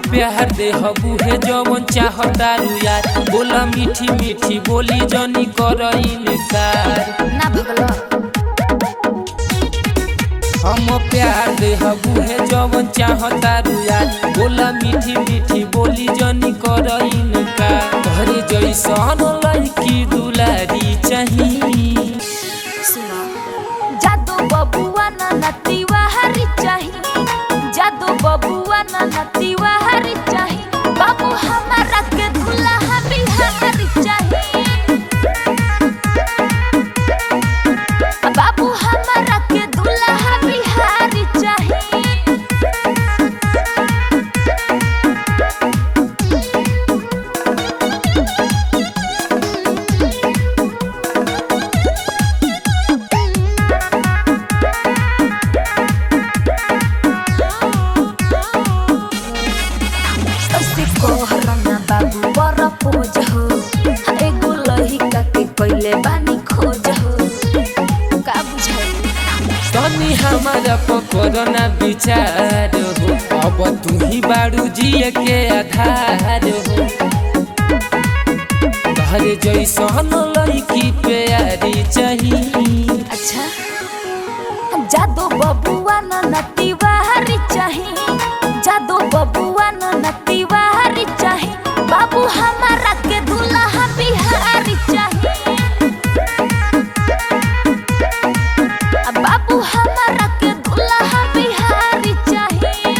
प्यार दे हबू है जवन चाहतारू यार बोला मीठी मीठी बोली जनी कर इनकार ना भगलो हम प्यार दे हबू है जवन चाहतारू यार बोला मीठी मीठी बोली जनी कर इनकार घरे जैसन लड़की दुलारी चाहिए सुनो जादू बबुआ ना नतीवा हरी चाही जादू बबुआ ना नतीवा हरी चाही बाबू हमारा के दुल्हा बिहारी चाही बाबू हमारा के दुल्हा बिहारी चाही ऐसे कोहराना बाबू बड़ा पोज हो एगो लहिका के कैले बानी खोज हो का बुझाई तनी हमारा पकड़ना विचार हो अब तू ही बारू जिए के आधार हो घरे जैसन लड़की प्यारी चाहिए अच्छा जादू बबुआ न नतीवा हरी चाही जादू बबुआ न नतीवा हरी चाही बाबू हमारा के दुल्हा बिहारी चाही बाबू हमारा के दुल्हा बिहारी चाही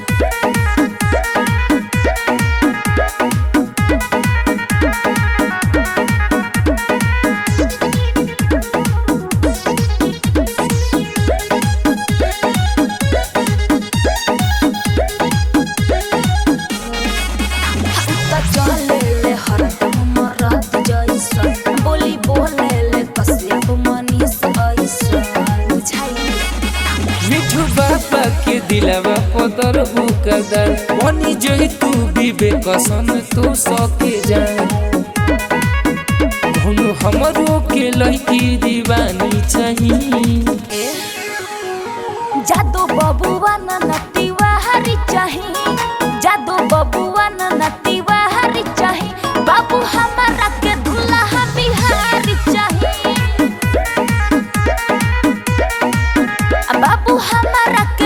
त चले ले हरदम मरद जैसन बोली बोले ले कसियप मनीष ऐसन बुझाई मिठू बाबा के दिलवा पदर बुकदर बनी जई तू विवेक सन तू सके जान हुनु हमरो के लड़की दीवानी चाहिए जादू बबुआ न नतीवा हरी चाही जादू बबुआ न नतीवा हरी चाही बाबू हमारा के दुल्हा बिहारी चाही बाबू हमारा के